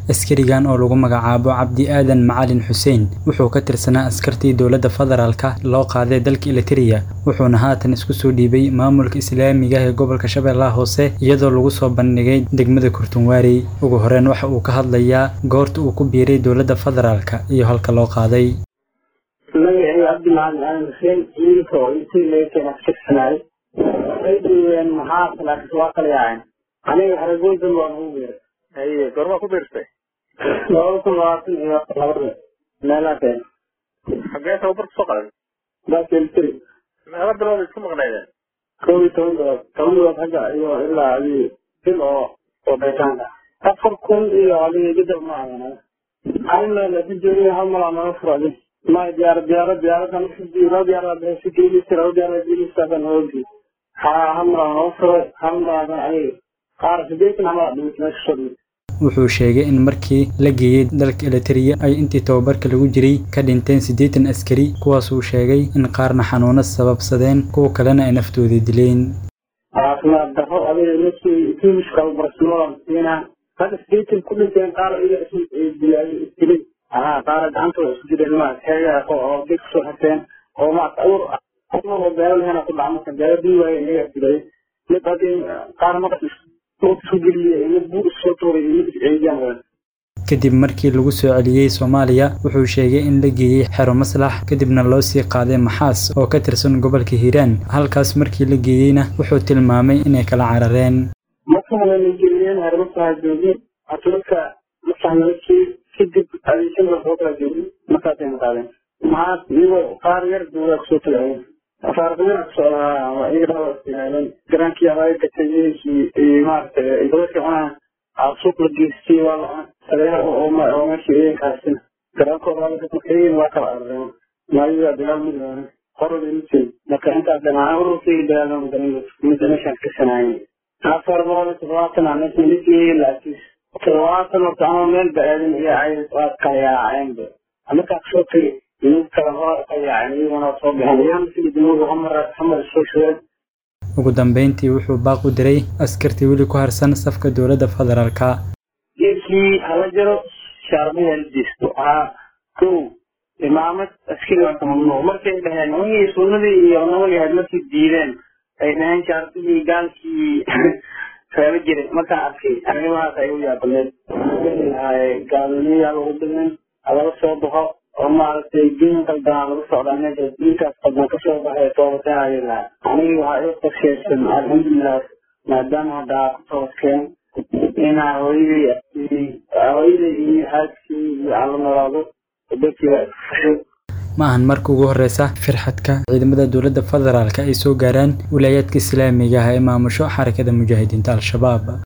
askarigan oo lagu magacaabo cabdi aadan macalin xuseen wuxuu ka tirsanaa askartii dowladda federaalka loo qaaday dalka eliteria wuxuuna haatan isku soo dhiibay maamulka islaamiga ee gobolka shabeellaha hoose iyadoo lagu soo bandhigay degmada kurtunwaarey ugu horeyn waxa uu ka hadlayaa goorta uu ku biiray dowladda federaalka iyo halka loo qaaday magacayga cabdi macalin aadan xuseen ciidanka oo intii laga keena askirsanaayo waxay dhiibeen maxaa laakiin waa kala yaaceen aniga xaragoydan waan ugu biiray haye goormaa ku biirtay labada kun labaatan iyo labada meelaha keena xagee tababar kusoo qaaday bakeltri meelo bilood isku maqnaydeen kow iyo toban bilood toban bilood xagga iyo ilaa adii bil oo oo beetaanka afar kun iyo adii gadab ma adan anina laakiin joogay hal malaa naga furadi ma diyaar diyaarad diyaaradan laba diyaarad si geelisa laba diyaarad geelisaadan hoogi ha hal malaa naga furay hal malaadan ay qaar sideetan hamal dhimit meesha soo dhimit wuxuu sheegay in markii la geeyey dalka eliteria ay intii tababarka lagu jiray ka dhinteen siddeetan askari kuwaasuu sheegay in qaarna xanuuno sababsadeen kuwa kalena ay naftooda dileen caafimaad darro adiga markii tuumiska barsimada siinaa hadda sideetan ku dhinteen qaar iga isdilay haa qaara gacantooda isku jireen ma heegaa oo deg kusoo xirteen oo maarata awr oo beero lehena ku dhaca marka beero dii waaye iyaga dilay mid hadii qaar maqas isku geliye mid buur isoo tuuray mid isceediyaan wadan kadib markii lagu soo celiyey soomaaliya wuxuu sheegay in la geeyey xero maslax kadibna loo sii qaaday maxaas oo ka tirsan gobolka hiiraan halkaas markii la geeyeyna wuxuu tilmaamay inay kala carareen markana la geliyeen xero maslaxa joogin atuladka maslax nalakii kadib adeegsan soo kala joogin markaasayna qaadeen maxaas iyagoo qaar yar duugaa kusoo tagayeen faarqadina kusocdaa iyaga dhawaastilaaleen garaankii abaaga gatay iyo maaragtay dadka cunaa suuq la geystay waa la sareeha oo meesha iyankaasina garaankooda waa laga markayin waa kala arareen maayadaa dagaal ma gaarin qorada mitin marka intaas dhanaa ururkayga dagaalama garan midda meeshaan ka sanaayen afar boqol iyo toddobaatan aan meesha ligii laakiis toddobaatan horta ama meel ba aadin iyo ay waa kala yaaceenba markaa kasoo tagay inuu kala hor ka yaaceen iyaguna soo baxeen iyaan sida dawladu hamar hamar soo shugeen ugu dambeyntii wuxuu baaq u diray askartii weli ku harsan safka dowladda federaalka geedkii hala jaro shaarbihi hala jeesto haa kow imaamad askari waa ka mamnuuc markay dhaheen wixii sunnadii iyo nabagii ahayd markay diideen ay dhaheen shaarbihii gaalkii reeba jiray markaan arkay arrimahaas ay u yaabaneed gaalniyaa lagu dhimin laga soo baxo oo maaragtay diin qaldanaa lagu socdaa meesha diinkaas qaldan kasoo baxay toobataanaya lahaa anigi waxaa ii qorsheysan alxamdulilah maadaama hadda aa ku toobadkeen inaa hooyaday hooyaday iyo xaaskii iyo aan la noolaado dadkiiba fusho ma ahan marka ugu horreysa firxadka ciidamada dowladda federaalka ay soo gaaraan wilaayaadka islaamiga ah ee maamusho xarakada mujaahidiinta al-shabaab